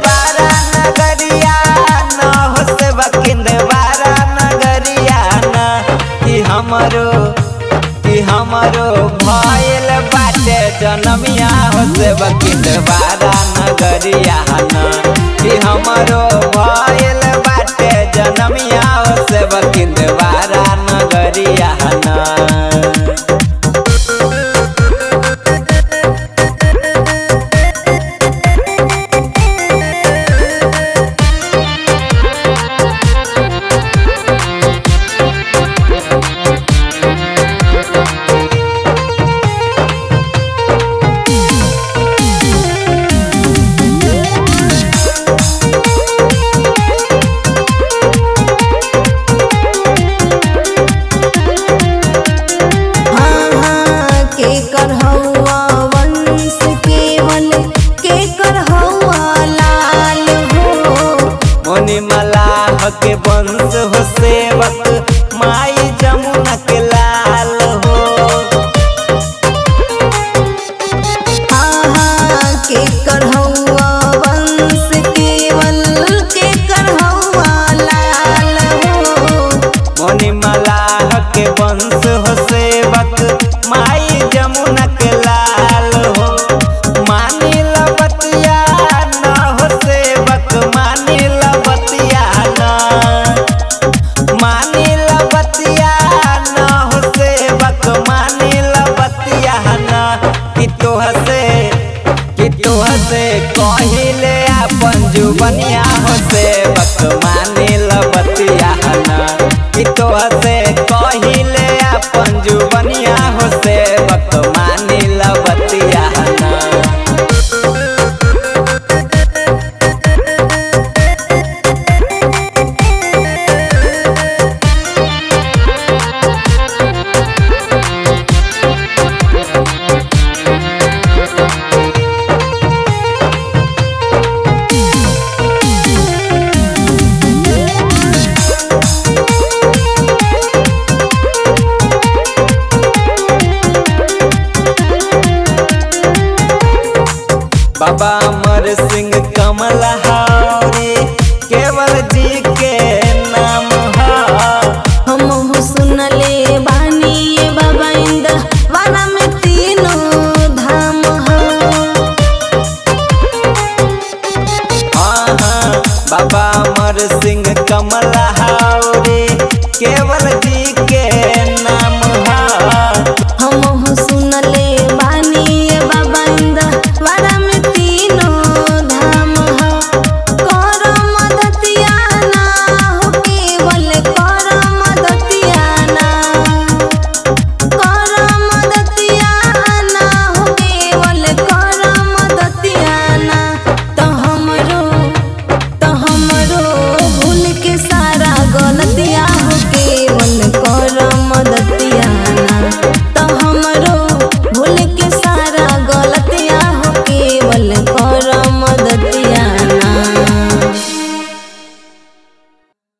बारा नगरिया न हो से बकिंद बारा नगरिया न कि हमरो कि हमरो भइल बाटे जनमिया हो से बकिंद बारा नगरिया न कि हमरो भइल बाटे जनमिया हो से बकिंद बारा नगरिया न हाँ हाँ के कर हौआ वंश केवल के कर हौआ लाल हो मुनि मलाह के वंश हो सेवक माई जमुना के लाल हो हाँ हाँ के कर हौआ वंश केवल के कर हौआ लाल हो मुनि मलाह के वंश हो सेवक माई जमुना के लाल हो मानी लबतिया न हो सेवक मानी लबतिया न मानी लबतिया न हो सेवक मानी लबतिया न कि तोह से कि तोह से कहिले अपन जुबनिया हो सेवक मानी लबतिया न कि तोह से कहिले अपन जुबनिया हो सेवक मानी लबतिया न बाबा अमर सिंह कमल हारे केवल जी के नाम है हम हो सुनले बानी ये बाबा इंद वाला में तीनों धाम हो हाँ हाँ बाबा अमर सिंह कमल हारे केवल जी